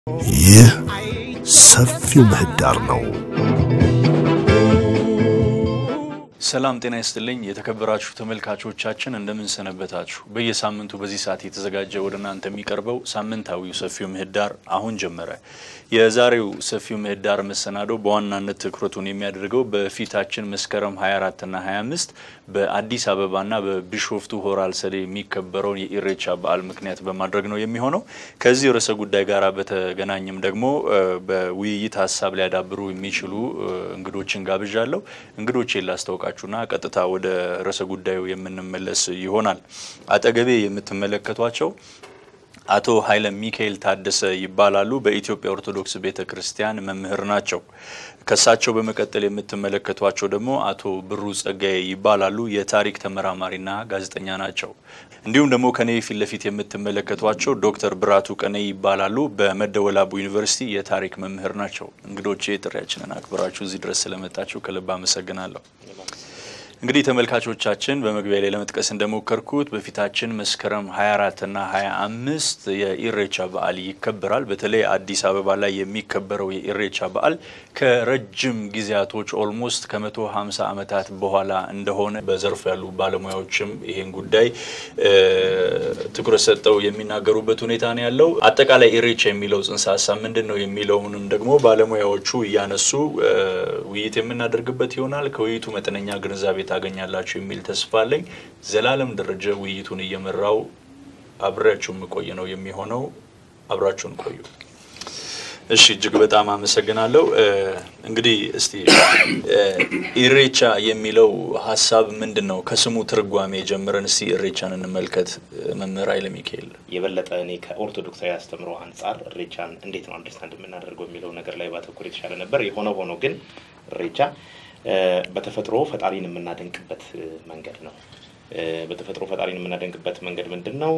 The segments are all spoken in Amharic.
ይህ ሰፊው ምህዳር ነው። ሰላም ጤና ይስጥልኝ። የተከበራችሁ ተመልካቾቻችን እንደምን ሰነበታችሁ? በየሳምንቱ በዚህ ሰዓት የተዘጋጀ ወደ እናንተ የሚቀርበው ሳምንታዊው ሰፊው ምህዳር አሁን ጀመረ። የዛሬው ሰፊው ምህዳር መሰናዶ በዋናነት ትኩረቱን የሚያደርገው በፊታችን መስከረም 24 እና 25 በአዲስ አበባና በቢሾፍቱ ሆራ አርሰዴ የሚከበረውን የኢሬቻ በዓል ምክንያት በማድረግ ነው የሚሆነው። ከዚህ ርዕሰ ጉዳይ ጋር በተገናኘም ደግሞ በውይይት ሀሳብ ሊያዳብሩ የሚችሉ እንግዶችን ጋብዣለሁ። እንግዶቼን ላስታውቃችሁና ቀጥታ ወደ ርዕሰ ጉዳዩ የምንመለስ ይሆናል። አጠገቤ የምትመለከቷቸው አቶ ኃይለ ሚካኤል ታደሰ ይባላሉ። በኢትዮጵያ ኦርቶዶክስ ቤተ ክርስቲያን መምህር ናቸው። ከሳቸው በመቀጠል የምትመለከቷቸው ደግሞ አቶ ብሩ ጸጋዬ ይባላሉ። የታሪክ ተመራማሪና ጋዜጠኛ ናቸው። እንዲሁም ደግሞ ከኔ ፊት ለፊት የምትመለከቷቸው ዶክተር ብራቱ ቀኔ ይባላሉ። በመደወላቡ ዩኒቨርሲቲ የታሪክ መምህር ናቸው። እንግዶቼ ጥሪያችንን አክብራችሁ እዚህ ድረስ ስለመጣችሁ ከልብ አመሰግናለሁ። እንግዲህ ተመልካቾቻችን በመግቢያ ላይ ለመጥቀስ እንደሞከርኩት በፊታችን መስከረም 24 እና 25 የኢሬቻ በዓል ይከበራል። በተለይ አዲስ አበባ ላይ የሚከበረው የኢሬቻ በዓል ከረጅም ጊዜያቶች ኦልሞስት ከመቶ 50 ዓመታት በኋላ እንደሆነ በዘርፉ ያሉ ባለሙያዎችም ይሄን ጉዳይ ትኩረት ሰጠው የሚናገሩበት ሁኔታ ነው ያለው። አጠቃላይ ኢሬቻ የሚለው ጽንሰ ሀሳብ ምንድን ነው የሚለውንም ደግሞ ባለሙያዎቹ እያነሱ ውይይት የምናደርግበት ይሆናል። ከውይይቱ መጠነኛ ግንዛቤ ታገኛላችሁ የሚል ተስፋ አለኝ። ዘላለም ደረጀ ውይይቱን እየመራው አብሬያችሁ የምቆይ ነው የሚሆነው። አብራችሁን ቆዩ። እሺ፣ እጅግ በጣም አመሰግናለሁ። እንግዲህ እስቲ ኢሬቻ የሚለው ሀሳብ ምንድን ነው? ከስሙ ትርጓሜ ጀምረን እስቲ ኢሬቻን እንመልከት። መምህር ኃይለ ሚካኤል የበለጠ እኔ ከኦርቶዶክሳዊ አስተምሮ አንጻር ኢሬቻን እንዴት ነው አንደርስታንድ የምናደርገው የሚለው ነገር ላይ ባተኮር የተሻለ ነበር። የሆነ ሆኖ ግን ኢሬቻ በተፈጥሮ ፈጣሪን የምናደንቅበት መንገድ ነው። በተፈጥሮ ፈጣሪን የምናደንቅበት መንገድ ምንድን ነው?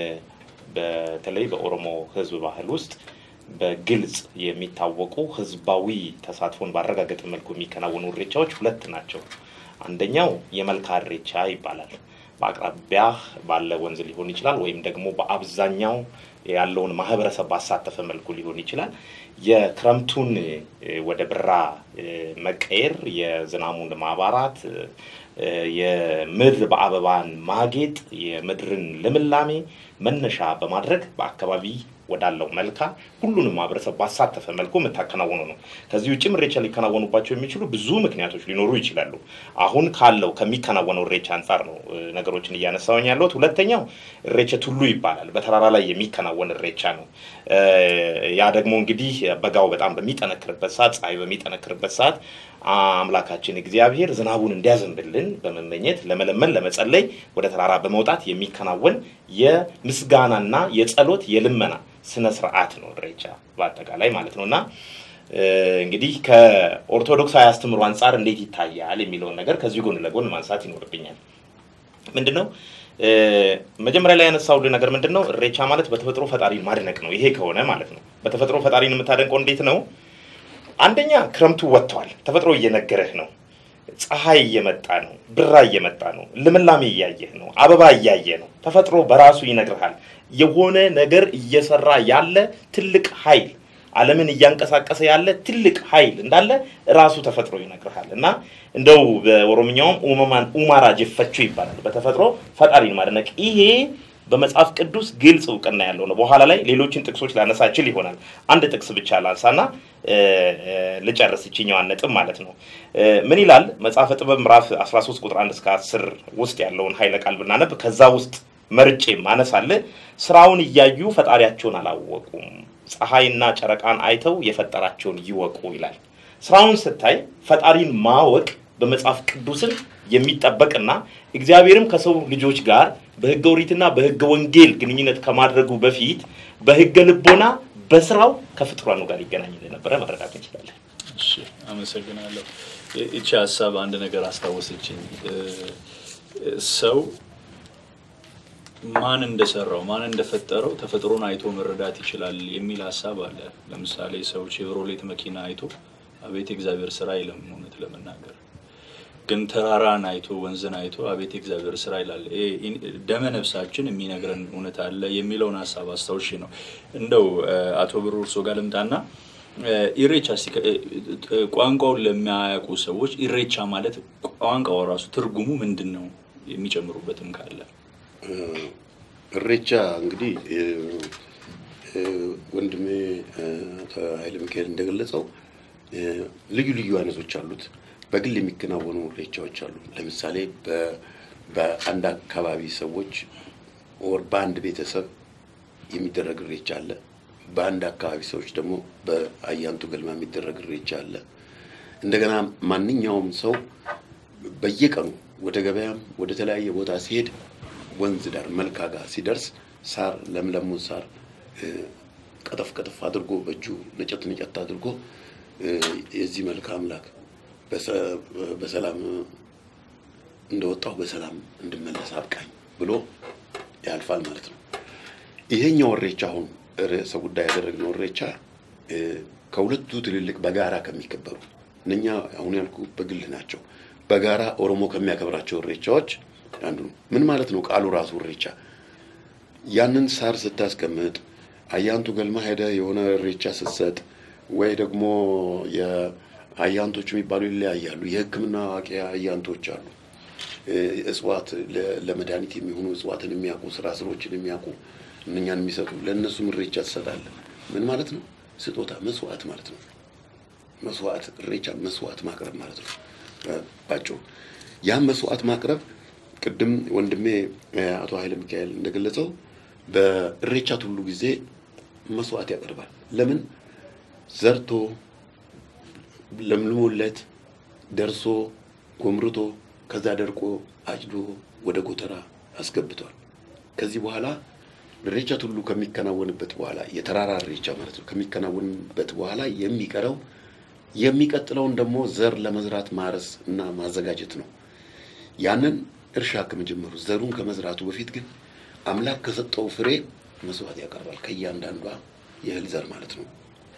በተለይ በኦሮሞ ሕዝብ ባህል ውስጥ በግልጽ የሚታወቁ ህዝባዊ ተሳትፎን ባረጋገጠ መልኩ የሚከናወኑ ኢሬቻዎች ሁለት ናቸው። አንደኛው የመልካ ኢሬቻ ይባላል። በአቅራቢያ ባለ ወንዝ ሊሆን ይችላል፣ ወይም ደግሞ በአብዛኛው ያለውን ማህበረሰብ ባሳተፈ መልኩ ሊሆን ይችላል። የክረምቱን ወደ ብራ መቀየር፣ የዝናሙን ማባራት፣ የምድር በአበባን ማጌጥ፣ የምድርን ልምላሜ መነሻ በማድረግ በአካባቢ ወዳለው መልካ ሁሉንም ማህበረሰብ ባሳተፈ መልኩ የምታከናወኑ ነው። ከዚህ ውጭም ኢሬቻ ሊከናወኑባቸው የሚችሉ ብዙ ምክንያቶች ሊኖሩ ይችላሉ። አሁን ካለው ከሚከናወነው ኢሬቻ አንጻር ነው ነገሮችን እያነሳውኝ ያለሁት። ሁለተኛው ኢሬቻ ቱሉ ይባላል። በተራራ ላይ የሚከናወን ኢሬቻ ነው። ያ ደግሞ እንግዲህ በጋው በጣም በሚጠነክርበት ሰዓት፣ ፀሐይ በሚጠነክርበት ሰዓት አምላካችን እግዚአብሔር ዝናቡን እንዲያዘንብልን በመመኘት ለመለመን ለመጸለይ ወደ ተራራ በመውጣት የሚከናወን የምስጋናና የጸሎት የልመና ስነ ስርዓት ነው ኢሬቻ በአጠቃላይ ማለት ነው። እና እንግዲህ ከኦርቶዶክሳዊ አስተምሮ አንጻር እንዴት ይታያል የሚለውን ነገር ከዚህ ጎን ለጎን ማንሳት ይኖርብኛል። ምንድን ነው መጀመሪያ ላይ ያነሳውልህ ነገር ምንድን ነው? ኢሬቻ ማለት በተፈጥሮ ፈጣሪን ማድነቅ ነው። ይሄ ከሆነ ማለት ነው በተፈጥሮ ፈጣሪን የምታደንቀው እንዴት ነው? አንደኛ ክረምቱ ወጥቷል። ተፈጥሮ እየነገረህ ነው። ፀሐይ እየመጣ ነው። ብራ እየመጣ ነው። ልምላሜ እያየህ ነው። አበባ እያየ ነው። ተፈጥሮ በራሱ ይነግርሃል። የሆነ ነገር እየሰራ ያለ ትልቅ ኃይል ዓለምን እያንቀሳቀሰ ያለ ትልቅ ኃይል እንዳለ ራሱ ተፈጥሮ ይነግርሃል። እና እንደው በኦሮምኛውም ኡመማን ኡማራ ጀፈቹ ይባላል። በተፈጥሮ ፈጣሪን ማድነቅ ይሄ በመጽሐፍ ቅዱስ ግልጽ እውቅና ያለው ነው። በኋላ ላይ ሌሎችን ጥቅሶች ላነሳ እችል ይሆናል። አንድ ጥቅስ ብቻ ላንሳና ልጨርስ ይችኛዋን ነጥብ ማለት ነው። ምን ይላል መጽሐፈ ጥበብ ምዕራፍ 13 ቁጥር 1 እስከ 10 ውስጥ ያለውን ኃይለ ቃል ብናነብ ከዛ ውስጥ መርጬ ማነሳለ ስራውን እያዩ ፈጣሪያቸውን አላወቁም፣ ፀሐይና ጨረቃን አይተው የፈጠራቸውን ይወቁ ይላል። ስራውን ስታይ ፈጣሪን ማወቅ በመጽሐፍ ቅዱስም የሚጠበቅና እግዚአብሔርም ከሰው ልጆች ጋር በሕገ ኦሪትና በሕገ ወንጌል ግንኙነት ከማድረጉ በፊት በሕገ ልቦና በስራው ከፍጥሯኑ ጋር ይገናኝ እንደነበረ መረዳት እንችላለን። እሺ፣ አመሰግናለሁ። ይቺ ሀሳብ አንድ ነገር አስታወሰችኝ። ሰው ማን እንደሰራው ማን እንደፈጠረው ተፈጥሮን አይቶ መረዳት ይችላል የሚል ሀሳብ አለ። ለምሳሌ ሰው ቼቭሮሌት መኪና አይቶ አቤት የእግዚአብሔር ስራ አይልም። እውነት ለመናገር ግን ተራራን አይቶ ወንዝን አይቶ አቤት እግዚአብሔር ስራ ይላል። ደመ ነፍሳችን የሚነግረን እውነት አለ የሚለውን ሀሳብ አስታውሺ ነው። እንደው አቶ ብሩ እርሶ ጋር ልምጣና ኢሬቻ ቋንቋውን ለሚያውቁ ሰዎች ኢሬቻ ማለት ቋንቋው ራሱ ትርጉሙ ምንድን ነው? የሚጨምሩበትም ካለ ኢሬቻ እንግዲህ ወንድሜ ኃይለ ሚካኤል እንደገለጸው ልዩ ልዩ አይነቶች አሉት። በግል የሚከናወኑ ኢሬቻዎች አሉ። ለምሳሌ በአንድ አካባቢ ሰዎች ወር በአንድ ቤተሰብ የሚደረግ ኢሬቻ አለ። በአንድ አካባቢ ሰዎች ደግሞ በአያንቱ ገልማ የሚደረግ ኢሬቻ አለ። እንደገና ማንኛውም ሰው በየቀኑ ወደ ገበያም ወደ ተለያየ ቦታ ሲሄድ ወንዝ ዳር መልካ ጋር ሲደርስ ሳር ለምለሙን ሳር ቀጠፍ ቀጠፍ አድርጎ በእጁ ነጨት ነጨት አድርጎ የዚህ መልካ አምላክ በሰላም እንደወጣሁ በሰላም እንድመለስ አብቃኝ ብሎ ያልፋል ማለት ነው። ይሄኛው ኢሬቻ አሁን ርዕሰ ጉዳይ ያደረግነው ኢሬቻ ከሁለቱ ትልልቅ በጋራ ከሚከበሩ እነኛ አሁን ያልኩ በግል ናቸው። በጋራ ኦሮሞ ከሚያከብራቸው ኢሬቻዎች አንዱ ነው። ምን ማለት ነው ቃሉ ራሱ ኢሬቻ? ያንን ሳር ስታስቀምጥ አያንቱ ገልማ ሄደ የሆነ ኢሬቻ ስትሰጥ ወይ ደግሞ የአያንቶች የሚባሉ ይለያያሉ። የሕክምና አዋቂ አያንቶች አሉ። እጽዋት ለመድኃኒት የሚሆኑ እጽዋትን የሚያውቁ ስራ ስሮችን የሚያውቁ እነኛን የሚሰጡ ለእነሱም ኢሬቻ ትሰጣለህ። ምን ማለት ነው? ስጦታ መስዋዕት ማለት ነው። መስዋዕት ኢሬቻ መስዋዕት ማቅረብ ማለት ነው ባጭሩ። ያን መስዋዕት ማቅረብ ቅድም ወንድሜ አቶ ኃይለ ሚካኤል እንደገለጸው በኢሬቻ ሁሉ ጊዜ መስዋዕት ያቀርባል። ለምን ዘርቶ ለምልሞለት ደርሶ ጎምርቶ ከዛ ደርቆ አጭዶ ወደ ጎተራ አስገብቷል። ከዚህ በኋላ ኢሬቻ ሁሉ ከሚከናወንበት በኋላ የተራራ ኢሬቻ ማለት ነው ከሚከናወንበት በኋላ የሚቀረው የሚቀጥለውን ደግሞ ዘር ለመዝራት ማረስ እና ማዘጋጀት ነው። ያንን እርሻ ከመጀመሩ ዘሩን ከመዝራቱ በፊት ግን አምላክ ከሰጠው ፍሬ መስዋዕት ያቀርባል። ከእያንዳንዷ የእህል ዘር ማለት ነው።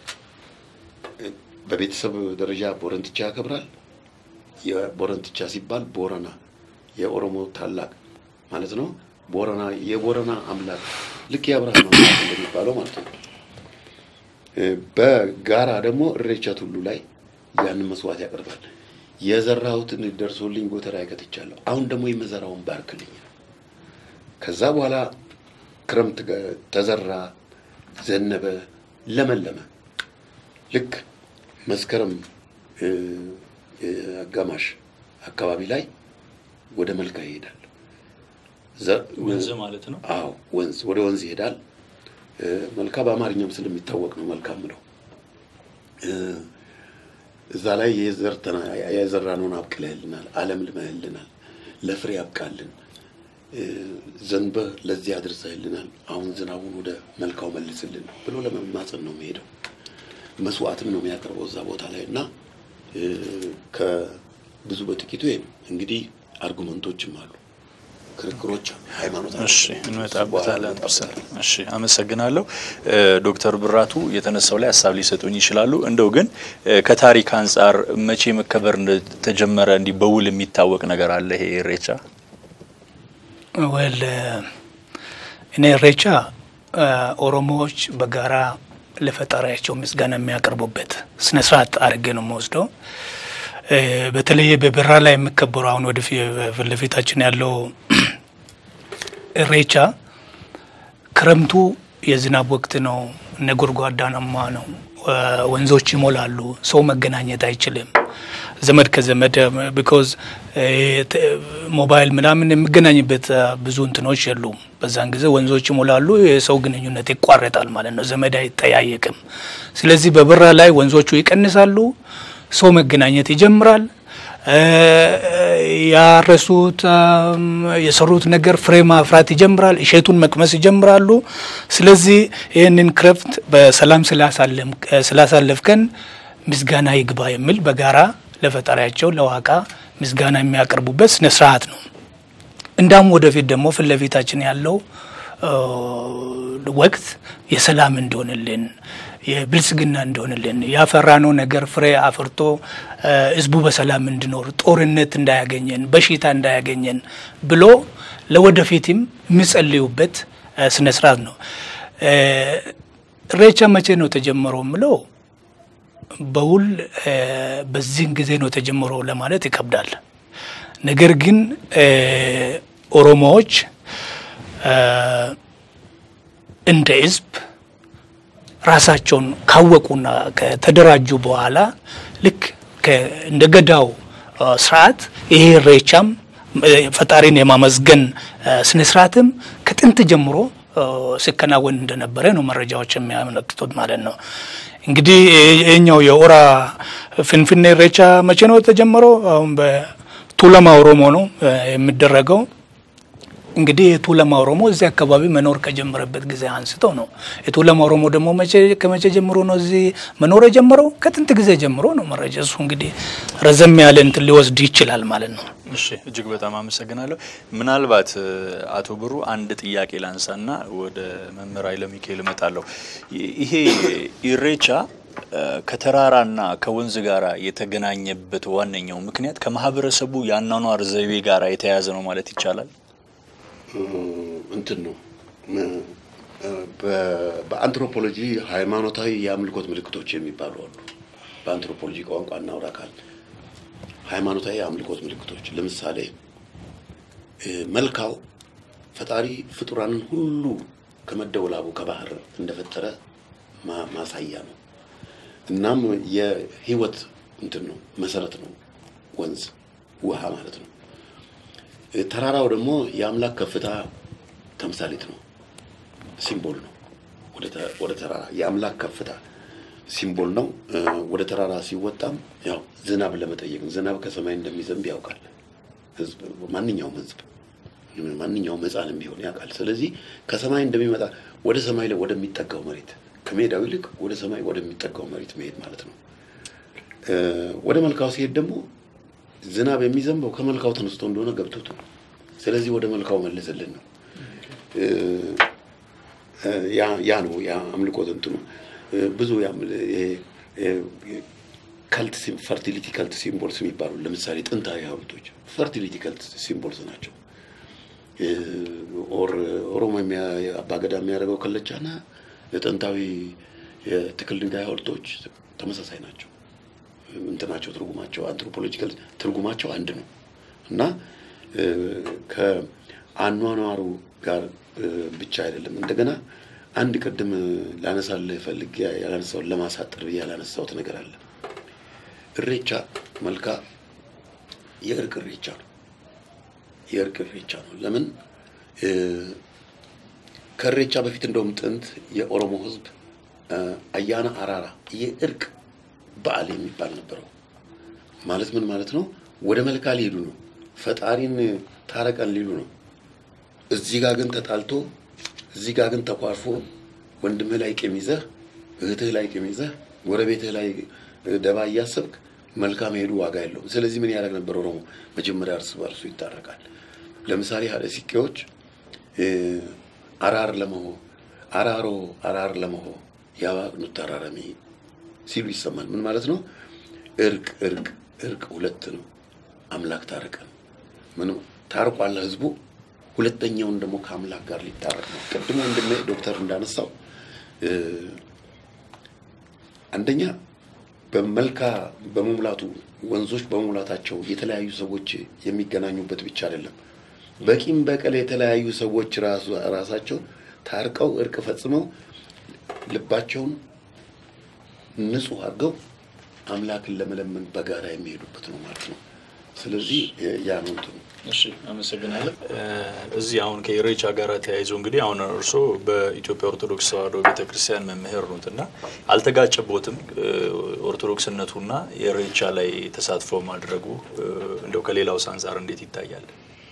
በቤተሰብ ደረጃ ቦረንትቻ ያከብራል። የቦረንትቻ ሲባል ቦረና የኦሮሞ ታላቅ ማለት ነው። ቦረና የቦረና አምላክ ልክ የአብርሃም አምላክ እንደሚባለው ማለት ነው። በጋራ ደግሞ ኢሬቻ ሁሉ ላይ ያንን መስዋዕት ያቀርባል። የዘራሁትን ደርሶልኝ ጎተራ ያከትቻለሁ፣ አሁን ደግሞ የመዘራውን ባርክልኝ። ከዛ በኋላ ክረምት ተዘራ፣ ዘነበ፣ ለመለመ። ልክ መስከረም አጋማሽ አካባቢ ላይ ወደ መልካ ይሄዳል። ወንዝ ማለት ነው። አዎ ወንዝ ወደ ወንዝ ይሄዳል። መልካ በአማርኛም ስለሚታወቅ ነው መልካ ምለው። እዛ ላይ የዘራነውን አብቅለህልናል፣ አለምልመህልናል፣ ለፍሬ ያብቃልን፣ ዘንበህ ለዚህ አድርሰህልናል፣ አሁን ዝናቡን ወደ መልካው መልስልን ብሎ ለመማፀን ነው የሚሄደው። መስዋዕትም ነው የሚያቀርበው እዛ ቦታ ላይ እና ከብዙ በጥቂቱ እንግዲህ አርጉመንቶችም አሉ ክርክሮች ሃይማኖት እሺ እንመጣበታለን። እሺ አመሰግናለሁ። ዶክተር ብራቱ የተነሳው ላይ ሀሳብ ሊሰጡኝ ይችላሉ። እንደው ግን ከታሪክ አንጻር መቼ መከበር እንደተጀመረ እንዲህ በውል የሚታወቅ ነገር አለ? ይሄ ኢሬቻ ወል እኔ ኢሬቻ ኦሮሞዎች በጋራ ለፈጣሪያቸው ምስጋና የሚያቀርቡበት ስነ ስርዓት አድርጌ ነው የምወስደው። በተለይ በበራ ላይ የሚከበሩ አሁን ወደ ፊት ለፊታችን ያለው ኢሬቻ ክረምቱ የዝናብ ወቅት ነው። ነጎድጓዳናማ ነው። ወንዞች ይሞላሉ። ሰው መገናኘት አይችልም። ዘመድ ከዘመድ ቢኮዝ ሞባይል ምናምን የሚገናኝበት ብዙ እንትኖች የሉም። በዛን ጊዜ ወንዞች ይሞላሉ። የሰው ግንኙነት ይቋረጣል ማለት ነው። ዘመድ አይጠያየቅም። ስለዚህ በበራ ላይ ወንዞቹ ይቀንሳሉ። ሰው መገናኘት ይጀምራል። ያረሱት የሰሩት ነገር ፍሬ ማፍራት ይጀምራል። እሸቱን መቅመስ ይጀምራሉ። ስለዚህ ይህንን ክረምት በሰላም ስላሳለፍከን ምስጋና ይግባ የሚል በጋራ ለፈጣሪያቸው ለዋቃ ምስጋና የሚያቀርቡበት ስነ ስርዓት ነው። እንዳም ወደፊት ደግሞ ፊት ለፊታችን ያለው ወቅት የሰላም እንዲሆንልን የብልጽግና እንደሆንልን ያፈራነው ነገር ፍሬ አፍርቶ ህዝቡ በሰላም እንዲኖር ጦርነት እንዳያገኘን በሽታ እንዳያገኘን ብሎ ለወደፊትም የሚጸልዩበት ስነ ስርዓት ነው። ኢሬቻ መቼ ነው ተጀመረው የምለው በውል በዚህን ጊዜ ነው ተጀምሮ ለማለት ይከብዳል። ነገር ግን ኦሮሞዎች እንደ ህዝብ ራሳቸውን ካወቁና ከተደራጁ በኋላ ልክ እንደ ገዳው ስርዓት ይሄ ኢሬቻም ፈጣሪን የማመስገን ስነ ስርዓትም ከጥንት ጀምሮ ሲከናወን እንደነበረ ነው መረጃዎች የሚያመለክቱት ማለት ነው። እንግዲህ ይህኛው የኦራ ፍንፍኔ ኢሬቻ መቼ ነው የተጀመረው? አሁን በቱለማ ኦሮሞ ነው የሚደረገው። እንግዲህ የቱለማ ኦሮሞ እዚህ አካባቢ መኖር ከጀመረበት ጊዜ አንስቶ ነው። የቱለማ ኦሮሞ ደግሞ መቼ ከመቼ ጀምሮ ነው እዚህ መኖር የጀመረው? ከጥንት ጊዜ ጀምሮ ነው። መረጃ እሱ እንግዲህ ረዘም ያለ እንትን ሊወስድ ይችላል ማለት ነው። እሺ እጅግ በጣም አመሰግናለሁ። ምናልባት አቶ ብሩ አንድ ጥያቄ ላንሳና ወደ መምህር ኃይለ ሚካኤል እመጣለሁ። ይሄ ኢሬቻ ከተራራና ከወንዝ ጋር የተገናኘበት ዋነኛው ምክንያት ከማህበረሰቡ የአኗኗር ዘይቤ ጋር የተያያዘ ነው ማለት ይቻላል። እንትን ነው በአንትሮፖሎጂ ሃይማኖታዊ የአምልኮት ምልክቶች የሚባሉ አሉ። በአንትሮፖሎጂ ቋንቋ እናውራ ካል ሃይማኖታዊ የአምልኮት ምልክቶች ለምሳሌ መልካው ፈጣሪ ፍጡራንን ሁሉ ከመደወላቡ ከባህር እንደፈጠረ ማሳያ ነው። እናም የህይወት እንትን ነው መሰረት ነው ወንዝ ውሃ ማለት ነው። ተራራው ደግሞ የአምላክ ከፍታ ተምሳሌት ነው፣ ሲምቦል ነው። ወደ ተራራ የአምላክ ከፍታ ሲምቦል ነው። ወደ ተራራ ሲወጣም ያው ዝናብ ለመጠየቅ ዝናብ ከሰማይ እንደሚዘንብ ያውቃል ህዝብ፣ ማንኛውም ህዝብ፣ ማንኛውም ህፃንም ቢሆን ያውቃል። ስለዚህ ከሰማይ እንደሚመጣ ወደ ሰማይ ላይ ወደሚጠጋው መሬት ከሜዳው ይልቅ ወደ ሰማይ ወደሚጠጋው መሬት መሄድ ማለት ነው። ወደ መልካው ሲሄድ ደግሞ ዝናብ የሚዘንበው ከመልካው ተነስቶ እንደሆነ ገብቶት ነው። ስለዚህ ወደ መልካው መለሰልን ነው። ያ ነው ያ አምልኮት እንትኑ ብዙ ከልት ፈርቲሊቲ ከልት ሲምቦልስ የሚባሉ ለምሳሌ ጥንታዊ ሐውልቶች ፈርቲሊቲ ከልት ሲምቦልስ ናቸው። ኦር ኦሮሞ አባገዳ የሚያደርገው ከለቻና የጥንታዊ የትክል ድንጋይ ሐውልቶች ተመሳሳይ ናቸው። እንትናቸው ትርጉማቸው አንትሮፖሎጂካል ትርጉማቸው አንድ ነው እና ከአኗኗሩ ጋር ብቻ አይደለም። እንደገና አንድ ቅድም ላነሳልህ ፈልጌ ያላነሳውን ለማሳጠር ብዬ ያላነሳሁት ነገር አለ። እሬቻ መልካ የእርቅ እሬቻ ነው። የእርቅ እሬቻ ነው። ለምን ከእሬቻ በፊት እንደውም ጥንት የኦሮሞ ሕዝብ አያና አራራ የእርቅ በዓል የሚባል ነበረው። ማለት ምን ማለት ነው? ወደ መልካ ሊሄዱ ነው። ፈጣሪን ታረቀን ሊሉ ነው። እዚህ ጋር ግን ተጣልቶ እዚህ ጋር ግን ተኳርፎ ወንድምህ ላይ ቂም ይዘህ እህትህ ላይ ቂም ይዘህ ጎረቤትህ ላይ ደባ እያሰብክ መልካም ሄዱ ዋጋ የለውም። ስለዚህ ምን ያደርግ ነበር ኦሮሞ? መጀመሪያ እርስ በርሱ ይታረቃል። ለምሳሌ ሀደ ሲቄዎች አራር ለመሆ አራሮ አራር ለመሆ ያዋቅኑት ተራረሚ ሲሉ ይሰማል። ምን ማለት ነው? እርቅ እርቅ እርቅ ሁለት ነው። አምላክ ታረቀን ምን ታርቋል ህዝቡ። ሁለተኛውን ደግሞ ከአምላክ ጋር ሊታረቅ ነው። ቅድሞ ወንድሜ ዶክተር እንዳነሳው አንደኛ በመልካ በመሙላቱ ወንዞች በመሙላታቸው የተለያዩ ሰዎች የሚገናኙበት ብቻ አይደለም። በቂም በቀል የተለያዩ ሰዎች ራሱ ራሳቸው ታርቀው እርቅ ፈጽመው ልባቸውን ንጹህ አድርገው አምላክን ለመለመን በጋራ የሚሄዱበት ነው ማለት ነው። ስለዚህ ያ ነው እንትኑ። እሺ አመሰግናለሁ። እዚህ አሁን ከኢሬቻ ጋር ተያይዞ እንግዲህ አሁን እርስዎ በኢትዮጵያ ኦርቶዶክስ ተዋሕዶ ቤተክርስቲያን መምህር ኖት እና አልተጋጨቦትም ኦርቶዶክስነቱና የኢሬቻ ላይ ተሳትፎ ማድረጉ እንደው ከሌላው አንጻር እንዴት ይታያል?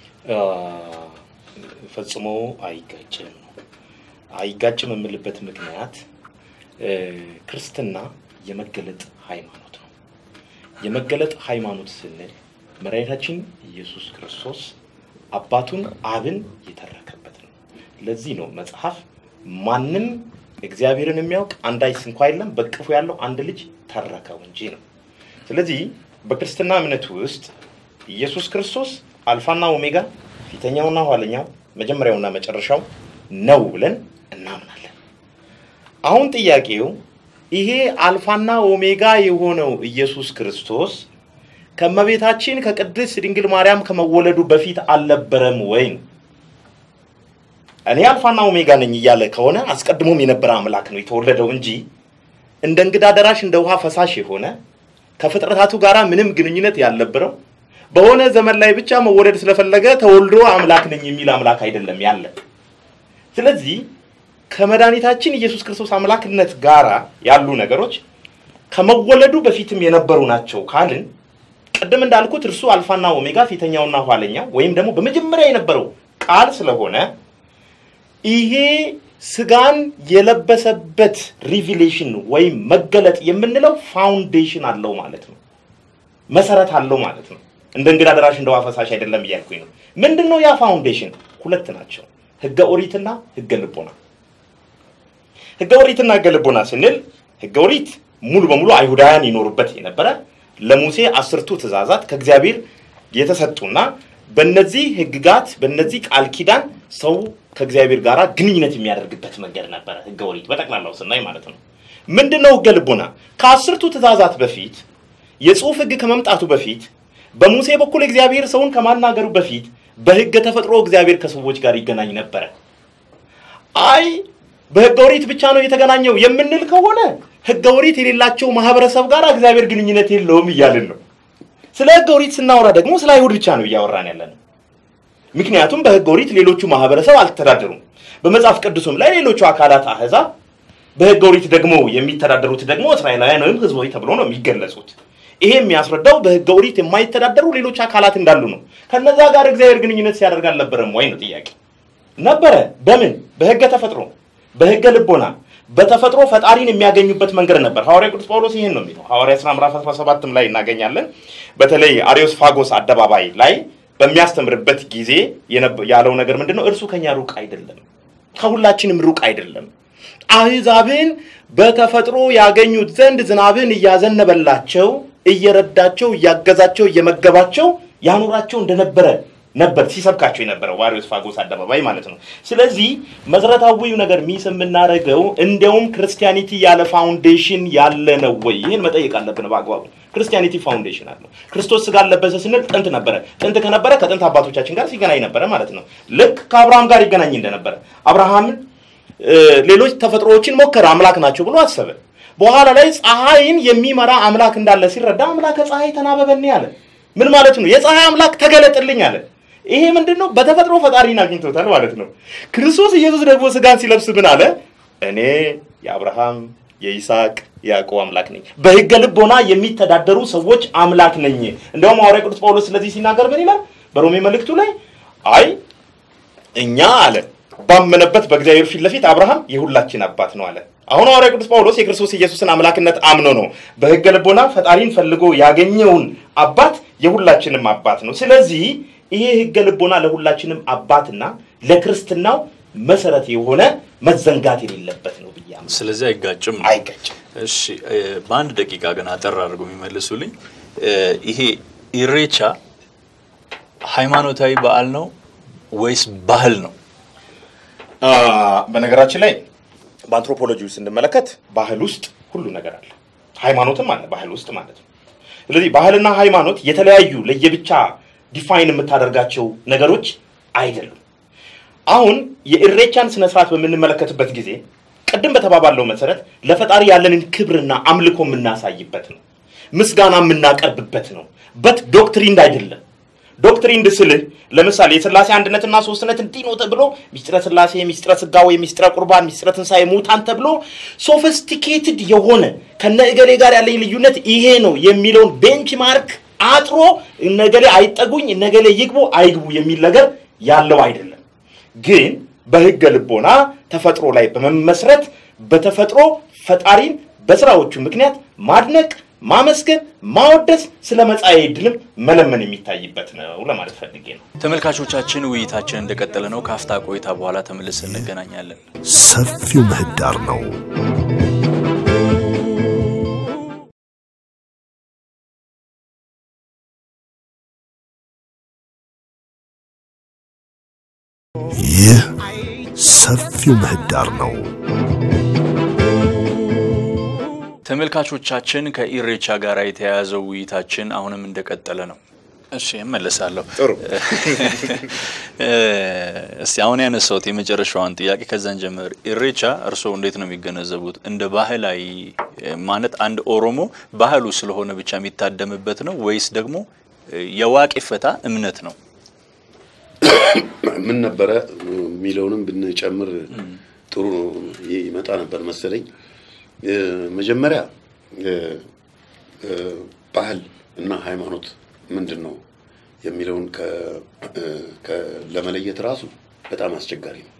ፈጽሞ አይጋጭም ነው። አይጋጭም የምልበት ምክንያት ክርስትና የመገለጥ ሃይማኖት ነው። የመገለጥ ሃይማኖት ስንል መድኃኒታችን ኢየሱስ ክርስቶስ አባቱን አብን የተረከበት ነው። ለዚህ ነው መጽሐፍ ማንም እግዚአብሔርን የሚያውቅ አንዳች እንኳ የለም፣ በቅፉ ያለው አንድ ልጅ ተረከው እንጂ ነው። ስለዚህ በክርስትና እምነት ውስጥ ኢየሱስ ክርስቶስ አልፋና ኦሜጋ ፊተኛውና ኋለኛው መጀመሪያውና መጨረሻው ነው ብለን እናምናለን። አሁን ጥያቄው ይሄ አልፋና ኦሜጋ የሆነው ኢየሱስ ክርስቶስ ከእመቤታችን ከቅድስት ድንግል ማርያም ከመወለዱ በፊት አልነበረም ወይ ነው? እኔ አልፋና ኦሜጋ ነኝ እያለ ከሆነ አስቀድሞም የነበረ አምላክ ነው የተወለደው እንጂ እንደ እንግዳ ደራሽ እንደ ውሃ ፈሳሽ የሆነ ከፍጥረታቱ ጋር ምንም ግንኙነት ያልነበረው በሆነ ዘመን ላይ ብቻ መወለድ ስለፈለገ ተወልዶ አምላክ ነኝ የሚል አምላክ አይደለም ያለ። ስለዚህ ከመድኃኒታችን ኢየሱስ ክርስቶስ አምላክነት ጋራ ያሉ ነገሮች ከመወለዱ በፊትም የነበሩ ናቸው ካልን ቅድም እንዳልኩት እርሱ አልፋና ኦሜጋ ፊተኛውና ኋለኛው ወይም ደግሞ በመጀመሪያ የነበረው ቃል ስለሆነ ይሄ ስጋን የለበሰበት ሪቪሌሽን ወይም መገለጥ የምንለው ፋውንዴሽን አለው ማለት ነው። መሰረት አለው ማለት ነው። እንደ እንግዳ ደራሽ እንደ ውሃ ፈሳሽ አይደለም እያልኩኝ ነው። ምንድን ነው ያ ፋውንዴሽን? ሁለት ናቸው፣ ህገ ኦሪትና ህገ ልቦና። ህገ ኦሪትና ህገ ልቦና ስንል ህገ ኦሪት ሙሉ በሙሉ አይሁዳውያን ይኖሩበት የነበረ ለሙሴ አስርቱ ትእዛዛት ከእግዚአብሔር የተሰጡና በእነዚህ ህግጋት በእነዚህ ቃል ኪዳን ሰው ከእግዚአብሔር ጋር ግንኙነት የሚያደርግበት መንገድ ነበረ። ህገ ኦሪት በጠቅላላው ስናይ ማለት ነው። ምንድን ነው ህገ ልቦና? ከአስርቱ ትእዛዛት በፊት የጽሁፍ ህግ ከመምጣቱ በፊት በሙሴ በኩል እግዚአብሔር ሰውን ከማናገሩ በፊት በህገ ተፈጥሮ እግዚአብሔር ከሰዎች ጋር ይገናኝ ነበረ። አይ በህገ ኦሪት ብቻ ነው የተገናኘው የምንል ከሆነ ህገ ኦሪት የሌላቸው ማህበረሰብ ጋር እግዚአብሔር ግንኙነት የለውም እያልን ነው። ስለ ህገ ኦሪት ስናወራ ደግሞ ስለ አይሁድ ብቻ ነው እያወራን ያለን። ምክንያቱም በህገ ኦሪት ሌሎቹ ማህበረሰብ አልተዳደሩም። በመጽሐፍ ቅዱስም ላይ ሌሎቹ አካላት አህዛብ፣ በህገ ኦሪት ደግሞ የሚተዳደሩት ደግሞ እስራኤላውያን ወይም ህዝቦች ተብሎ ነው የሚገለጹት። ይሄ የሚያስረዳው በህገ ኦሪት የማይተዳደሩ ሌሎች አካላት እንዳሉ ነው። ከነዛ ጋር እግዚአብሔር ግንኙነት ሲያደርግ አልነበረም ወይ ነው ጥያቄ። ነበረ። በምን? በህገ ተፈጥሮ፣ በህገ ልቦና በተፈጥሮ ፈጣሪን የሚያገኙበት መንገድ ነበር። ሐዋርያ ቅዱስ ጳውሎስ ይህን ነው የሚለው። ሐዋርያ ሥራ ምዕራፍ 17 ላይ እናገኛለን። በተለይ አሪዮስፋጎስ አደባባይ ላይ በሚያስተምርበት ጊዜ ያለው ነገር ምንድን ነው? እርሱ ከኛ ሩቅ አይደለም፣ ከሁላችንም ሩቅ አይደለም። አሕዛብን በተፈጥሮ ያገኙት ዘንድ ዝናብን እያዘነበላቸው እየረዳቸው እያገዛቸው እየመገባቸው ያኖራቸው እንደነበረ ነበር ሲሰብካቸው የነበረው በአሪዮስፋጎስ አደባባይ ማለት ነው። ስለዚህ መሰረታዊው ነገር ሚስ የምናደርገው እንዲያውም ክርስቲያኒቲ ያለ ፋውንዴሽን ያለ ነው ወይ? ይህን መጠየቅ አለብን በአግባቡ። ክርስቲያኒቲ ፋውንዴሽን አለው። ክርስቶስ ስጋ ለበሰ ስንል ጥንት ነበረ። ጥንት ከነበረ ከጥንት አባቶቻችን ጋር ሲገናኝ ነበረ ማለት ነው። ልክ ከአብርሃም ጋር ይገናኝ እንደነበረ አብርሃምን ሌሎች ተፈጥሮዎችን ሞከረ፣ አምላክ ናቸው ብሎ አሰበ። በኋላ ላይ ፀሐይን የሚመራ አምላክ እንዳለ ሲረዳ አምላከ ፀሐይ ተናበበኒ አለ። ምን ማለት ነው? የፀሐይ አምላክ ተገለጥልኝ አለ። ይሄ ምንድን ነው? በተፈጥሮ ፈጣሪን አግኝቶታል ማለት ነው። ክርስቶስ ኢየሱስ ደግሞ ስጋን ሲለብስ ምን አለ? እኔ የአብርሃም የይስሐቅ የያዕቆብ አምላክ ነኝ። በሕገ ልቦና የሚተዳደሩ ሰዎች አምላክ ነኝ። እንደውም ሐዋርያ ቅዱስ ጳውሎስ ስለዚህ ሲናገር ምን ይላል? በሮሜ መልእክቱ ላይ አይ እኛ አለ ባመነበት በእግዚአብሔር ፊት ለፊት አብርሃም የሁላችን አባት ነው አለ። አሁን ሐዋርያ ቅዱስ ጳውሎስ የክርስቶስ ኢየሱስን አምላክነት አምኖ ነው በሕገ ልቦና ፈጣሪን ፈልጎ ያገኘውን አባት የሁላችንም አባት ነው። ስለዚህ ይሄ ሕገ ልቦና ለሁላችንም አባትና ለክርስትናው መሰረት የሆነ መዘንጋት የሌለበት ነው ብዬ አምናለሁ። ስለዚህ አይጋጭም ነው። አይጋጭም። እሺ እ፣ በአንድ ደቂቃ ግን አጠር አድርገው የሚመልሱልኝ እ፣ ይሄ ኢሬቻ ሃይማኖታዊ በዓል ነው ወይስ ባህል ነው? አ፣ በነገራችን ላይ በአንትሮፖሎጂ ውስጥ ስንመለከት ባህል ውስጥ ሁሉ ነገር አለ፣ ሃይማኖትም አለ ባህል ውስጥ ማለት ነው። ስለዚህ ባህልና ሃይማኖት የተለያዩ ለየብቻ ዲፋይን የምታደርጋቸው ነገሮች አይደሉም። አሁን የኢሬቻን ስነ ስርዓት በምንመለከትበት ጊዜ ቅድም በተባባለው መሰረት ለፈጣሪ ያለንን ክብርና አምልኮ የምናሳይበት ነው፣ ምስጋና የምናቀርብበት ነው። በት ዶክትሪንድ አይደለም። ዶክትሪንድ ስልህ ለምሳሌ የስላሴ አንድነትና ሶስትነት እንዲህ ነው ተብሎ ሚስጥረ ስላሴ፣ ሚስጥረ ስጋዌ፣ ሚስጥረ ቁርባን፣ ሚስጥረ ትንሣኤ ሙታን ተብሎ ሶፊስቲኬትድ የሆነ ከነ እገሌ ጋር ያለኝ ልዩነት ይሄ ነው የሚለውን ቤንች ማርክ አጥሮ እነገሌ አይጠጉኝ እነገሌ ይግቡ አይግቡ የሚል ነገር ያለው አይደለም። ግን በሕገ ልቦና ተፈጥሮ ላይ በመመስረት በተፈጥሮ ፈጣሪን በስራዎቹ ምክንያት ማድነቅ ማመስገን፣ ማወደስ፣ ስለ መጻኤ ዕድልም መለመን የሚታይበት ነው ለማለት ፈልጌ ነው። ተመልካቾቻችን ውይይታችን እንደቀጠለ ነው። ከአፍታ ቆይታ በኋላ ተመልሰን እንገናኛለን። ሰፊው ምህዳር ነው። ይህ ሰፊው ምህዳር ነው። ተመልካቾቻችን ከኢሬቻ ጋር የተያያዘው ውይይታችን አሁንም እንደቀጠለ ነው። እሺ እመለሳለሁ። ጥሩ። እስቲ አሁን ያነሳሁት የመጨረሻዋን ጥያቄ ከዛን ጀምር። ኢሬቻ እርስዎ እንዴት ነው የሚገነዘቡት? እንደ ባህላዊ ማለት አንድ ኦሮሞ ባህሉ ስለሆነ ብቻ የሚታደምበት ነው ወይስ ደግሞ የዋቄ ፈታ እምነት ነው? ምን ነበረ የሚለውንም ብንጨምር ጥሩ ነው ይመጣ ነበር መሰለኝ። መጀመሪያ ባህል እና ሃይማኖት ምንድን ነው የሚለውን ለመለየት ራሱ በጣም አስቸጋሪ ነው።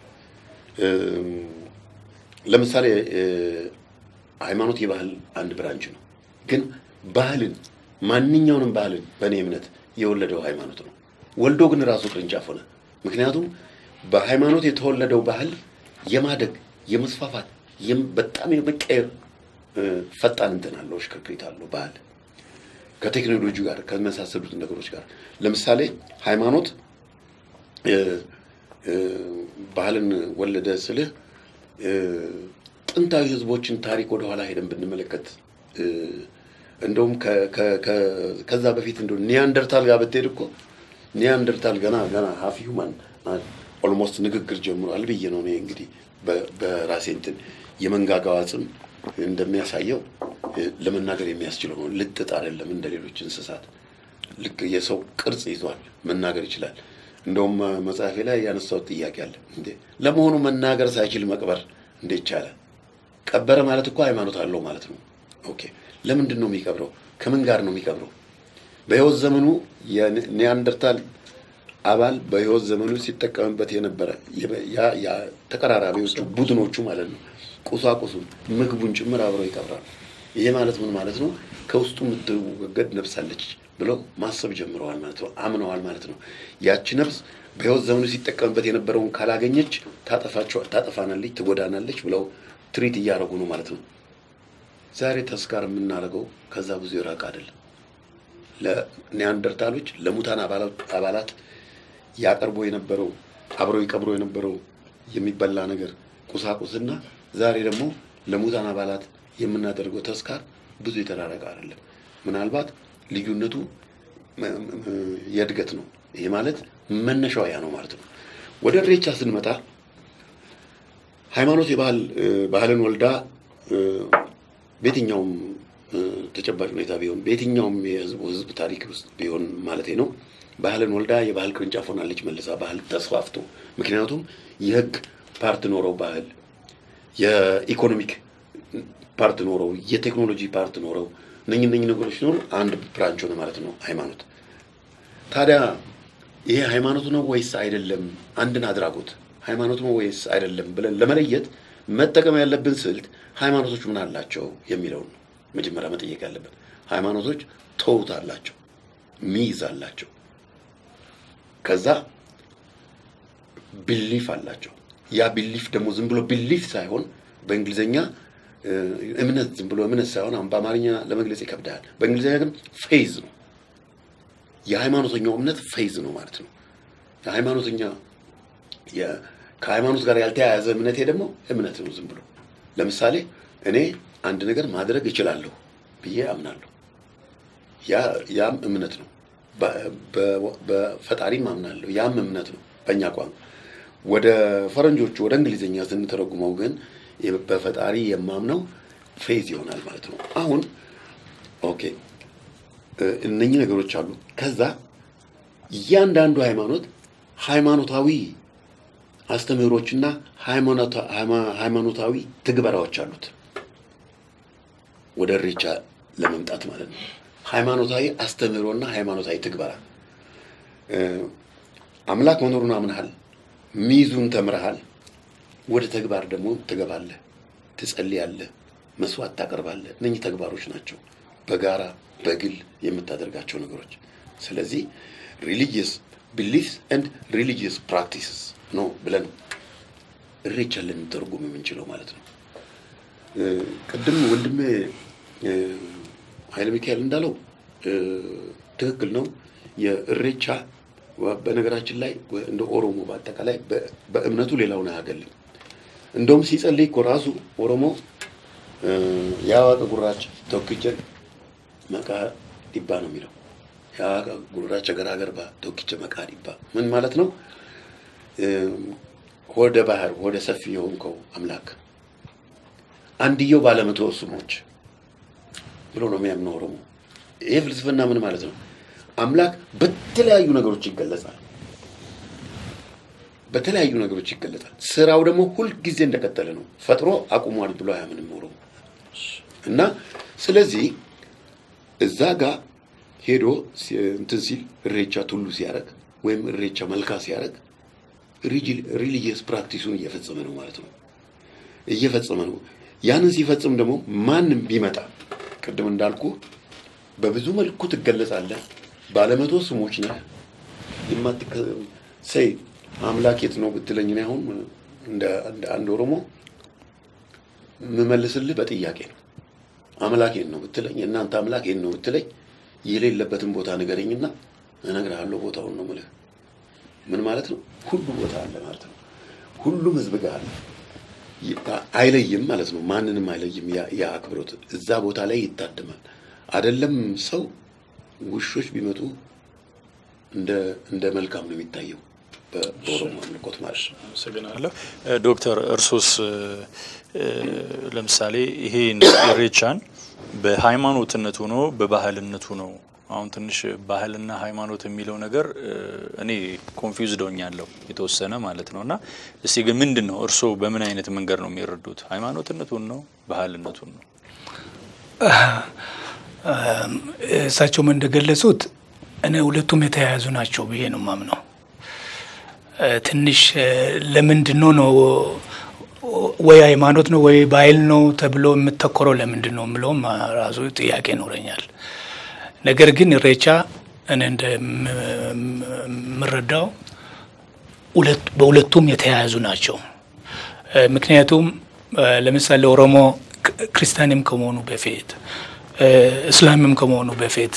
ለምሳሌ ሃይማኖት የባህል አንድ ብራንች ነው። ግን ባህልን ማንኛውንም ባህልን በእኔ እምነት የወለደው ሃይማኖት ነው። ወልዶ ግን ራሱ ቅርንጫፍ ሆነ። ምክንያቱም በሃይማኖት የተወለደው ባህል የማደግ የመስፋፋት በጣም የመቀየር ፈጣን እንትን አለው፣ እሽክርክሪት አለው ባህል ከቴክኖሎጂ ጋር ከመሳሰሉት ነገሮች ጋር ለምሳሌ ሃይማኖት ባህልን ወለደ ስልህ ጥንታዊ ህዝቦችን ታሪክ ወደኋላ ሄደን ብንመለከት እንደውም ከዛ በፊት እንደ ኒያንደርታል ጋር ብትሄድ እኮ ኒያንደርታል ገና ገና ሀፍ ሂውማን ኦልሞስት ንግግር ጀምሯል ብዬ ነው እኔ እንግዲህ በራሴ እንትን የመንጋጋው አጽም እንደሚያሳየው ለመናገር የሚያስችለው ነው። ልጥጥ አይደለም እንደ ሌሎች እንስሳት ልክ የሰው ቅርጽ ይዟል፣ መናገር ይችላል። እንደውም መጽሐፌ ላይ ያነሳሁት ጥያቄ አለ። እንዴ ለመሆኑ መናገር ሳይችል መቅበር እንዴት ቻለ? ቀበረ ማለት እኮ ሃይማኖት አለው ማለት ነው። ኦኬ ለምንድን ነው የሚቀብረው? ከምን ጋር ነው የሚቀብረው? በህይወት ዘመኑ የኒያንደርታል አባል በህይወት ዘመኑ ሲጠቀምበት የነበረ ያ ተቀራራቢዎቹ ቡድኖቹ ማለት ነው ቁሳቁሱን ምግቡን ጭምር አብረው ይቀብራሉ። ይሄ ማለት ምን ማለት ነው? ከውስጡ የምትወገድ ነፍስ አለች ብለው ማሰብ ጀምረዋል ማለት ነው። አምነዋል ማለት ነው። ያቺ ነፍስ በህይወት ዘመኑ ሲጠቀምበት የነበረውን ካላገኘች ታጠፋናለች፣ ትጎዳናለች ብለው ትሪት እያደረጉ ነው ማለት ነው። ዛሬ ተስካር የምናደርገው ከዛ ብዙ የራቅ አይደለም። ለኒያንደርታሎች ለሙታን አባላት ያቀርቦ የነበረው አብረው ይቀብሮ የነበረው የሚበላ ነገር ቁሳቁስና ዛሬ ደግሞ ለሙታን አባላት የምናደርገው ተስካር ብዙ የተራረቀ አይደለም። ምናልባት ልዩነቱ የእድገት ነው። ይሄ ማለት መነሻው ያ ነው ማለት ነው። ወደ ኢሬቻ ስንመጣ ሃይማኖት የባህል ባህልን ወልዳ በየትኛውም ተጨባጭ ሁኔታ ቢሆን በየትኛውም የህዝቡ ህዝብ ታሪክ ውስጥ ቢሆን ማለት ነው ባህልን ወልዳ የባህል ቅርንጫፍ ሆናለች መልሳ ባህል ተስፋፍቶ ምክንያቱም የህግ ፓርት ኖረው ባህል የኢኮኖሚክ ፓርት ኖረው የቴክኖሎጂ ፓርት ኖረው እነኝ እነኝ ነገሮች ኖሩ አንድ ብራንች ሆነ ማለት ነው ሃይማኖት። ታዲያ ይሄ ሃይማኖት ነው ወይስ አይደለም? አንድን አድራጎት ሃይማኖት ነው ወይስ አይደለም ብለን ለመለየት መጠቀም ያለብን ስልት ሃይማኖቶች ምን አላቸው የሚለውን ነው መጀመሪያ መጠየቅ ያለብን። ሃይማኖቶች ተውት አላቸው፣ ሚይዝ አላቸው፣ ከዛ ቢሊፍ አላቸው። ያ ቢሊፍ ደግሞ ዝም ብሎ ቢሊፍ ሳይሆን በእንግሊዝኛ እምነት ዝም ብሎ እምነት ሳይሆን አሁን በአማርኛ ለመግለጽ ይከብዳል። በእንግሊዝኛ ግን ፌዝ ነው። የሃይማኖተኛው እምነት ፌዝ ነው ማለት ነው። የሃይማኖተኛ ከሃይማኖት ጋር ያልተያያዘ እምነቴ ደግሞ እምነት ነው ዝም ብሎ። ለምሳሌ እኔ አንድ ነገር ማድረግ እችላለሁ ብዬ አምናለሁ። ያም እምነት ነው። በፈጣሪም አምናለሁ። ያም እምነት ነው በእኛ ቋንቋ። ወደ ፈረንጆቹ ወደ እንግሊዝኛ ስንተረጉመው ግን በፈጣሪ የማምነው ፌዝ ይሆናል ማለት ነው። አሁን ኦኬ እነኚህ ነገሮች አሉ። ከዛ እያንዳንዱ ሃይማኖት ሃይማኖታዊ አስተምህሮችና ሃይማኖታዊ ትግበራዎች አሉት። ወደ ኢሬቻ ለመምጣት ማለት ነው። ሃይማኖታዊ አስተምህሮና ሃይማኖታዊ ትግበራ አምላክ መኖሩን አምነሃል፣ ሚዙን ተምረሃል። ወደ ተግባር ደግሞ ትገባለህ፣ ትጸልያለህ፣ መስዋዕት ታቀርባለህ። እነኚህ ተግባሮች ናቸው። በጋራ በግል የምታደርጋቸው ነገሮች። ስለዚህ ሪሊጂየስ ቢሊፍስ ኤንድ ሪሊጂየስ ፕራክቲስስ ነው ብለን እሬቻን ልንተርጉም የምንችለው ማለት ነው። እ፣ ቅድም ወንድሜ እ፣ ኃይለ ሚካኤል እንዳለው እ፣ ትክክል ነው። የእሬቻ ወ- በነገራችን ላይ ወ- እንደ ኦሮሞ በአጠቃላይ በ- በእምነቱ ሌላውን አያገልም። እንደውም ሲጸልይ እኮ ራሱ ኦሮሞ እ፣ የአዋቀ ጉራች ቶክቸን መቃ ዲባ ነው የሚለው። የአዋቀ ጉራቻ ገራገርባ ቶክቸ መቃ ዲባ ምን ማለት ነው? እ፣ ሆደ ባህር ሆደ ሰፊ የሆንከው አምላክ አንድየው ባለመቶ ስሞች ብሎ ነው የሚያምነው ኦሮሞ። ይሄ ፍልስፍና ምን ማለት ነው? አምላክ በተለያዩ ነገሮች ይገለጻል። በተለያዩ ነገሮች ይገለጻል። ስራው ደግሞ ሁልጊዜ እንደቀጠለ ነው። ፈጥሮ አቁሟል ብሎ አያምንም ኦሮሞ እና ስለዚህ እዛ ጋር ሄዶ ሲ- እንትን ሲል እሬቻ ቱሉ ሲያደርግ ወይም እሬቻ መልካ ሲያደርግ ሪሊጂየስ ፕራክቲሱን እየፈጸመ ነው ማለት ነው እየፈጸመ ነው። ያንን ሲፈጽም ደግሞ ማንም ቢመጣ ቅድም እንዳልኩ በብዙ መልኩ ትገለጻለህ። ባለመቶ ስሞች ነህ። የማትከ ሰይ አምላክ የት ነው ብትለኝ እኔ አሁን እንደ እንደ አንድ ኦሮሞ የምመልስልህ በጥያቄ ነው። አምላክ የት ነው ብትለኝ፣ እናንተ አምላክ የት ነው ብትለኝ፣ የሌለበትን ቦታ ንገረኝና እነግርሃለሁ ቦታውን ነው የምልህ። ምን ማለት ነው? ሁሉ ቦታ አለ ማለት ነው። ሁሉም ህዝብ ጋር አለ። ይ- አይለይም ማለት ነው። ማንንም አይለይም። ያ- ያ አክብሮት እዛ ቦታ ላይ ይታደማል። አይደለም ሰው ውሾች ቢመጡ እንደ እንደ መልካም ነው የሚታየው በ- በኦሮሞ አምልኮት ማለት ነው። አመሰግናለሁ እ፣ ዶክተር እርሶስ እ፣ እ፣ ለምሳሌ ይሄ ኢሬቻን በሃይማኖትነቱ ነው በባህልነቱ ነው? አሁን ትንሽ ባህልና ሃይማኖት የሚለው ነገር እ፣ እኔ ኮንፊውዝድ ሆኛለሁ የተወሰነ ማለት ነው። እና እስቲ ግን ምንድን ነው እርሶ በምን አይነት መንገድ ነው የሚረዱት? ሃይማኖትነቱን ነው ባህልነቱን ነው? እሳቸውም እንደገለጹት እኔ ሁለቱም የተያያዙ ናቸው ብዬ ነው ማምነው። እ፣ ትንሽ እ፣ ለምንድን ነው ነው ወይ ሃይማኖት ነው ወይ ባህል ነው ተብሎ የምተኮረው ለምንድን ነው የምለውም ራሱ ጥያቄ ይኖረኛል። ነገር ግን ኢሬቻ እኔ እንደምረዳው ሁለት- በሁለቱም የተያያዙ ናቸው። እ፣ ምክንያቱም እ፣ ለምሳሌ ኦሮሞ ክ- ክርስቲያንም ከመሆኑ በፊት እ፣ እስላምም ከመሆኑ በፊት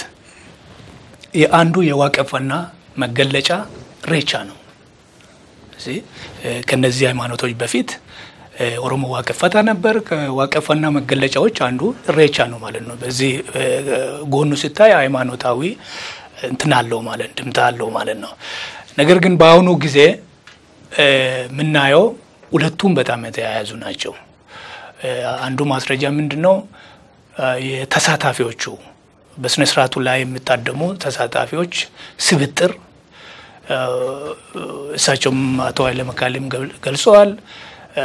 የአንዱ የዋቀፈና መገለጫ ኢሬቻ ነው። እዚህ እ፣ ከነዚህ ሃይማኖቶች በፊት እ፣ ኦሮሞ ዋቀፈታ ነበር። ከዋቀፈና መገለጫዎች አንዱ ኢሬቻ ነው ማለት ነው። በዚህ እ፣ ጎኑ ሲታይ ሃይማኖታዊ እንትን አለው ማለት ድምታ አለው ማለት ነው። ነገር ግን በአሁኑ ጊዜ እ፣ የምናየው ሁለቱም በጣም የተያያዙ ናቸው። እ፣ አንዱ ማስረጃ ምንድን ነው? እ፣ የተሳታፊዎቹ በስነ ስርዓቱ ላይ የሚታደሙ ተሳታፊዎች ስብጥር እ፣ እሳቸውም አቶ ኃይለ መካልም ገል- ገልጸዋል። እ፣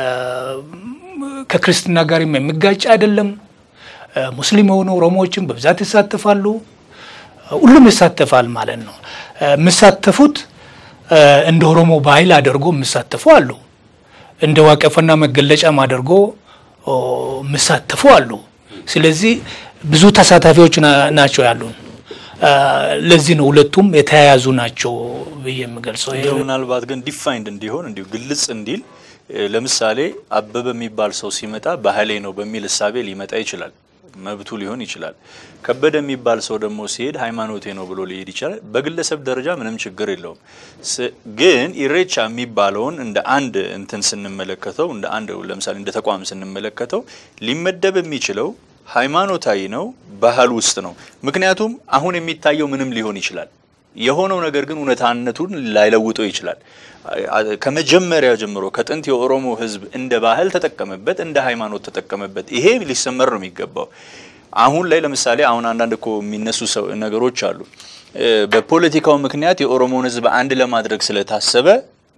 ከክርስትና ጋርም የሚጋጭ አይደለም። እ፣ ሙስሊም የሆኑ ኦሮሞዎችም በብዛት ይሳተፋሉ። ሁሉም ይሳተፋል ማለት ነው። እ፣ የሚሳተፉት እ፣ እንደ ኦሮሞ ባህል አድርጎ የሚሳተፉ አሉ። እንደ ዋቀፈና መገለጫም አድርጎ ኦ፣ የሚሳተፉ አሉ። ስለዚህ ብዙ ተሳታፊዎች ና- ናቸው ያሉን። እ፣ ለዚህ ነው ሁለቱም የተያያዙ ናቸው ብዬ የምገልጸው። እንደው ምናልባት ግን ዲፋይንድ እንዲሆን እንዲሁ ግልጽ እንዲል እ፣ ለምሳሌ አበበ የሚባል ሰው ሲመጣ ባህሌ ነው በሚል እሳቤ ሊመጣ ይችላል፣ መብቱ ሊሆን ይችላል። ከበደ የሚባል ሰው ደግሞ ሲሄድ ሃይማኖቴ ነው ብሎ ሊሄድ ይችላል። በግለሰብ ደረጃ ምንም ችግር የለውም። ስ- ግን ኢሬቻ የሚባለውን እንደ አንድ እንትን ስንመለከተው እንደ አንድ ለምሳሌ እንደ ተቋም ስንመለከተው ሊመደብ የሚችለው ሃይማኖታዊ ነው፣ ባህል ውስጥ ነው። ምክንያቱም አሁን የሚታየው ምንም ሊሆን ይችላል የሆነው ነገር ግን እውነታነቱን ላይለውጠው ይችላል። አ- ከመጀመሪያ ጀምሮ ከጥንት የኦሮሞ ሕዝብ እንደ ባህል ተጠቀመበት፣ እንደ ሃይማኖት ተጠቀመበት። ይሄ ሊሰመር ነው የሚገባው። አሁን ላይ ለምሳሌ አሁን አንዳንድ እኮ የሚነሱ ሰው ነገሮች አሉ። እ፣ በፖለቲካው ምክንያት የኦሮሞን ሕዝብ አንድ ለማድረግ ስለታሰበ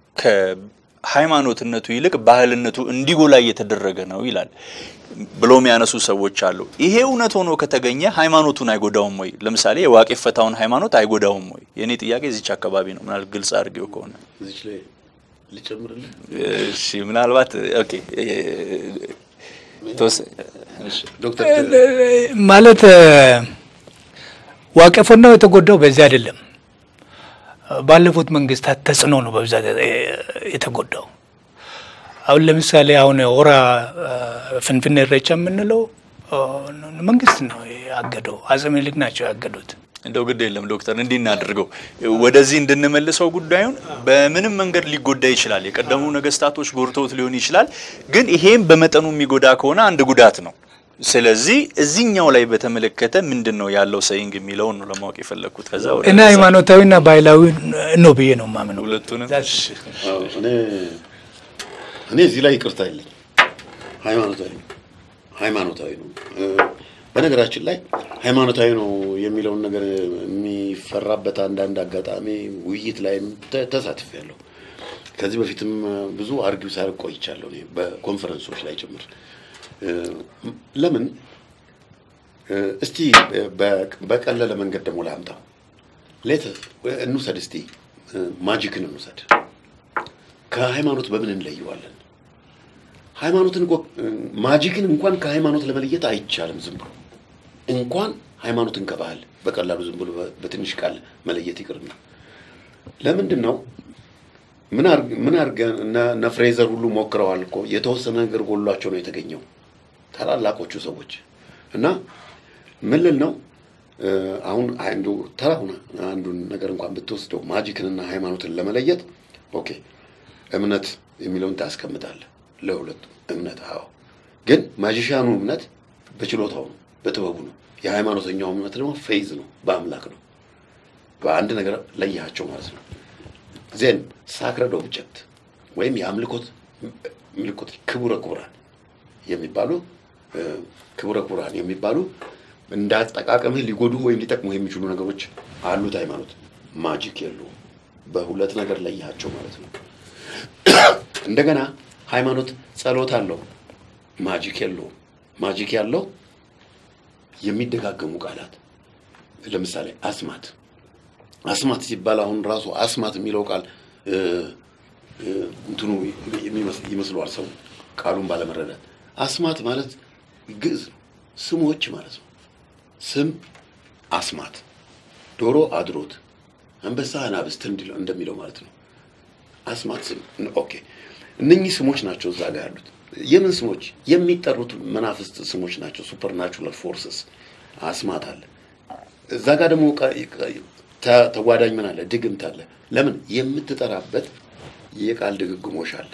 ከሃይማኖትነቱ ይልቅ ባህልነቱ እንዲጎላ እየተደረገ ነው ይላል ብሎ የሚያነሱ ሰዎች አሉ። ይሄ እውነት ሆኖ ከተገኘ ሃይማኖቱን አይጎዳውም ወይ? ለምሳሌ የዋቄ ፈታውን ሃይማኖት አይጎዳውም ወይ? የእኔ ጥያቄ እዚች አካባቢ ነው። ምናል ግልጽ አድርጌው ከሆነ እዚች ላይ ልጨምርልህ። እሺ፣ ምናልባት ኦኬ እ፣ ተወሰ- እሺ። ዶክተር ማለት እ፣ ዋቄፎና የተጎዳው በዚህ አይደለም። ባለፉት መንግስታት ተጽዕኖ ነው በብዛት የተጎዳው። አሁን ለምሳሌ አሁን ሆራ ፍንፍኔ ኢሬቻ የምንለው መንግስት ነው ያገደው፣ አፄ ምኒልክ ናቸው ያገዱት። እንደው ግድ የለም ዶክተር፣ እንዲህ እናድርገው ወደዚህ እንድንመልሰው ጉዳዩን በምንም መንገድ ሊጎዳ ይችላል። የቀደሙ ነገስታቶች ጎድተውት ሊሆን ይችላል። ግን ይሄም በመጠኑ የሚጎዳ ከሆነ አንድ ጉዳት ነው። ስለዚህ እዚህኛው ላይ በተመለከተ ምንድን ነው ያለው ሰይንግ የሚለውን ነው ለማወቅ የፈለግኩት። ከዛ ወደ እና ሃይማኖታዊና ባህላዊ ነው ብዬ ነው ማምነው። ሁለቱንም እሺ። አዎ፣ እኔ እኔ እዚህ ላይ ይቅርታ የለኝ። ሃይማኖታዊ ነው ሃይማኖታዊ ነው። እ፣ በነገራችን ላይ ሃይማኖታዊ ነው የሚለውን ነገር የሚፈራበት አንዳንድ አጋጣሚ ውይይት ላይም ተ- ተሳትፌያለሁ። ከዚህ በፊትም ብዙ አርጊው ሳር ቆይቻለሁ እኔ በኮንፈረንሶች ላይ ጭምር እ፣ ለምን እ፣ እስቲ በ- በቀለለ መንገድ ደግሞ ላምጣው። ሌት እንውሰድ እስቲ እ፣ ማጂክን እንውሰድ። ከሃይማኖት በምን እንለየዋለን? ሃይማኖትን እኮ ማጂክን እንኳን ከሃይማኖት ለመለየት አይቻልም። ዝም ብሎ እንኳን ሃይማኖትን ከባህል በቀላሉ ዝም ብሎ በ- በትንሽ ቃል መለየት ይቅርና ለምንድን ነው ምን አርግ- ምን አድርገን እነ እነ ፍሬዘር ሁሉ ሞክረዋል እኮ የተወሰነ ነገር ጎሏቸው ነው የተገኘው ታላላቆቹ ሰዎች እና ምን ልል ነው እ፣ አሁን አንዱ ተራሁን አንዱን ነገር እንኳን ብትወስደው ማጂክንና ሃይማኖትን ለመለየት ኦኬ እምነት የሚለውን ታስቀምጣለህ። ለሁለቱ እምነት አዎ፣ ግን ማጂሻኑ እምነት በችሎታው ነው፣ በጥበቡ ነው። የሃይማኖተኛው እምነት ደግሞ ፌዝ ነው፣ በአምላክ ነው። በአንድ ነገር ለያቸው ማለት ነው። ዜን ሳክረድ ኦብጀክት ወይም የአምልኮት ምልኮት ክቡረ ክቡራን የሚባሉ እ፣ ክቡረ ክቡራን የሚባሉ እንደ አጠቃቀምህ ሊጎዱ ወይም ሊጠቅሙ የሚችሉ ነገሮች አሉት። ሃይማኖት ማጂክ የለውም። በሁለት ነገር ለያቸው ማለት ነው። እንደገና ሃይማኖት ጸሎት አለው፣ ማጂክ የለውም። ማጂክ ያለው የሚደጋገሙ ቃላት ለምሳሌ አስማት አስማት ሲባል አሁን ራሱ አስማት የሚለው ቃል እ፣ እ፣ እንትኑ የሚመስ- ይመስለዋል ሰው ቃሉን ባለመረዳት። አስማት ማለት ግዕዝ ነው፣ ስሞች ማለት ነው። ስም አስማት፣ ዶሮ አድሮት፣ አንበሳ አናብስት እንዲለው- እንደሚለው ማለት ነው። አስማት ስም ኦኬ። እነኚህ ስሞች ናቸው እዛ ጋር ያሉት። የምን ስሞች? የሚጠሩት መናፍስት ስሞች ናቸው። ሱፐርናቹራል ፎርስስ አስማት አለ። እዛ ጋር ደግሞ ቃ- ቃ- ተ- ተጓዳኝ ምን አለ? ድግምት አለ። ለምን የምትጠራበት የቃል ድግግሞሽ አለ።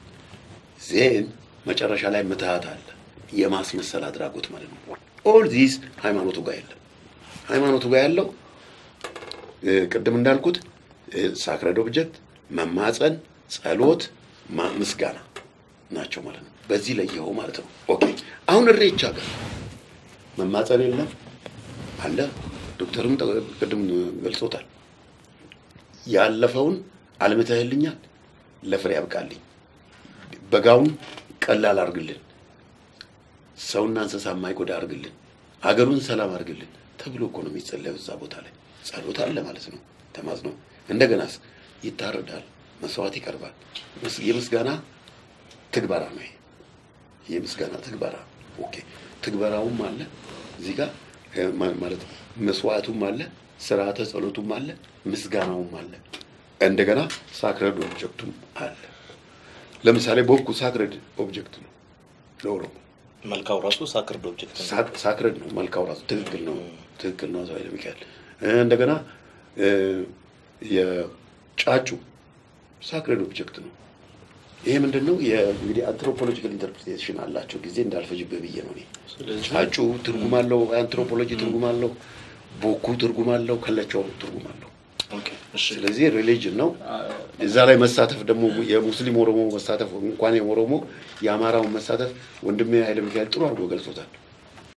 ዜን መጨረሻ ላይ ምትሃት አለ። የማስመሰል አድራጎት ማለት ነው። ኦል ዚስ ሃይማኖቱ ጋር የለም። ሃይማኖቱ ጋር ያለው እ፣ ቅድም እንዳልኩት ሳክረድ ኦብጀክት፣ መማፀን፣ ጸሎት፣ ማ- ምስጋና ናቸው ማለት ነው። በዚህ ለየኸው ማለት ነው። ኦኬ አሁን እሬቻ ጋር መማፀን የለም አለ። ዶክተርም ጠ- ቅድም ገልጾታል። ያለፈውን አልምተህልኛል፣ ለፍሬ ያብቃልኝ፣ በጋውን ቀላል አርግልን፣ ሰውና እንስሳ የማይጎዳ አርግልን፣ አገሩን ሰላም አርግልን ተብሎ እኮ ነው የሚጸለየው እዛ ቦታ ላይ ጸሎት አለ ማለት ነው። ተማጽኖ እንደገናስ ይታረዳል፣ መስዋዕት ይቀርባል። ምስ- የምስጋና ትግበራ ነው ይሄ የምስጋና ትግበራ ኦኬ። ትግበራውም አለ እዚህ ጋር እ፣ ማ- ማለት መስዋዕቱም አለ፣ ስርዓተ ጸሎቱም አለ፣ ምስጋናውም አለ። እንደገና ሳክረድ ኦብጀክቱም አለ። ለምሳሌ ቦኩ ሳክረድ ኦብጀክት ነው ለኦሮሞ መልካው ራሱ ሳክርድ ኦብጀክት ነው። ሳ- ሳክረድ ነው። መልካው ራሱ ትክክል ነው፣ ትክክል ነው። ኃይለ ሚካኤል እ፣ እንደገና እ፣ የጫጩ ሳክረድ ኦብጀክት ነው። ይሄ ምንድን ነው? የ- እንግዲህ አንትሮፖሎጂካል ኢንተርፕሪቴሽን አላቸው። ጊዜ እንዳልፈጅብህ ብዬ ነው እኔ። ጫጩ ትርጉም አለው፣ አንትሮፖሎጂ ትርጉም አለው፣ ቦኩ ትርጉም አለው፣ ከለቻው ትርጉም አለው። ኦኬ፣ እሺ። ስለዚህ ሪሊጅን ነው። እዛ ላይ መሳተፍ ደግሞ የሙስሊም ኦሮሞ መሳተፍ እንኳን የኦሮሞ የአማራውን መሳተፍ ወንድሜ ኃይለ ሚካኤል ጥሩ አድርጎ ገልጾታል።